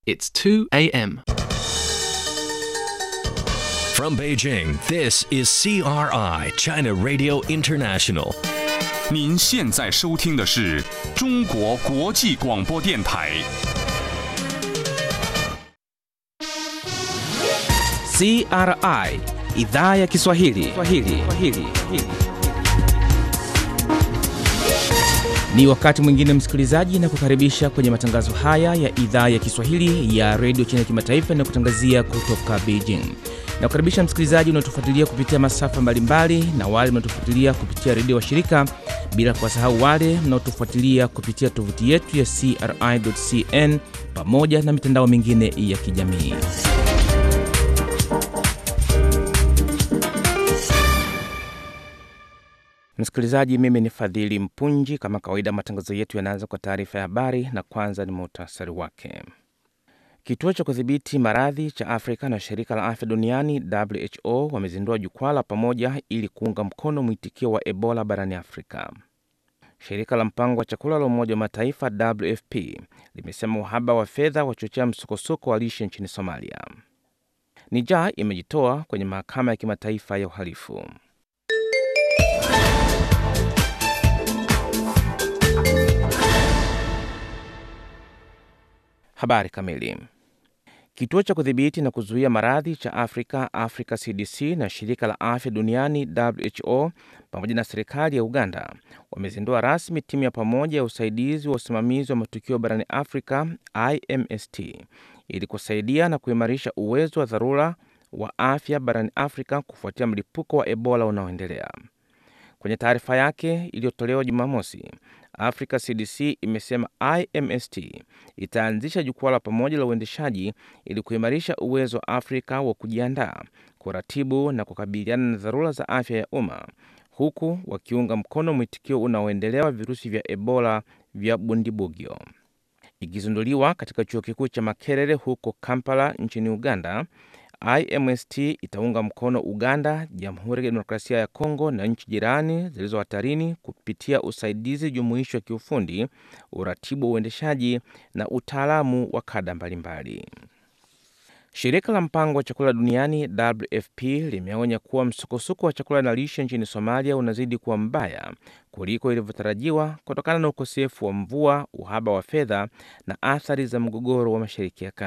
It's 2 a.m. From Beijing, this is CRI, China Radio International. 您现在收听的是中国国际广播电台。 CRI idhaa ya Kiswahili. Kiswahili. Kiswahili. Ni wakati mwingine msikilizaji, na kukaribisha kwenye matangazo haya ya idhaa ya Kiswahili ya redio China kimataifa na kutangazia kutoka Beijing. Na kukaribisha msikilizaji unaotufuatilia kupitia masafa mbalimbali na wale mnaotufuatilia kupitia redio wa shirika, bila kuwasahau wale mnaotufuatilia kupitia tovuti yetu ya CRI.cn pamoja na mitandao mingine ya kijamii. Msikilizaji, mimi ni Fadhili Mpunji. Kama kawaida, matangazo yetu yanaanza kwa taarifa ya habari, na kwanza ni muhtasari wake. Kituo cha kudhibiti maradhi cha Afrika na shirika la afya duniani WHO wamezindua jukwaa la pamoja ili kuunga mkono mwitikio wa Ebola barani Afrika. Shirika la mpango wa chakula la Umoja wa Mataifa WFP limesema uhaba wa fedha wachochea msukosuko wa lishe nchini Somalia. Niger imejitoa kwenye mahakama ya kimataifa ya uhalifu. Habari kamili. Kituo cha kudhibiti na kuzuia maradhi cha Afrika, Africa CDC, na shirika la afya duniani WHO pamoja na serikali ya Uganda wamezindua rasmi timu ya pamoja ya usaidizi wa usimamizi wa matukio barani Afrika, IMST, ili kusaidia na kuimarisha uwezo wa dharura wa afya barani Afrika kufuatia mlipuko wa Ebola unaoendelea. Kwenye taarifa yake iliyotolewa Jumamosi, Africa CDC imesema IMST itaanzisha jukwaa la pamoja la uendeshaji ili kuimarisha uwezo wa Afrika wa kujiandaa, kuratibu na kukabiliana na dharura za afya ya umma, huku wakiunga mkono mwitikio unaoendelea wa virusi vya Ebola vya Bundibugyo. Ikizinduliwa katika chuo kikuu cha Makerere huko Kampala nchini Uganda, IMST itaunga mkono Uganda, Jamhuri ya Kidemokrasia ya Kongo na nchi jirani zilizo hatarini kupitia usaidizi jumuishi wa kiufundi, uratibu wa uendeshaji na utaalamu wa kada mbalimbali. Shirika la mpango wa chakula duniani WFP limeonya kuwa msukosuko wa chakula na lishe nchini Somalia unazidi kuwa mbaya kuliko ilivyotarajiwa kutokana na ukosefu wa mvua, uhaba wa fedha na athari za mgogoro wa Mashariki ya Kati.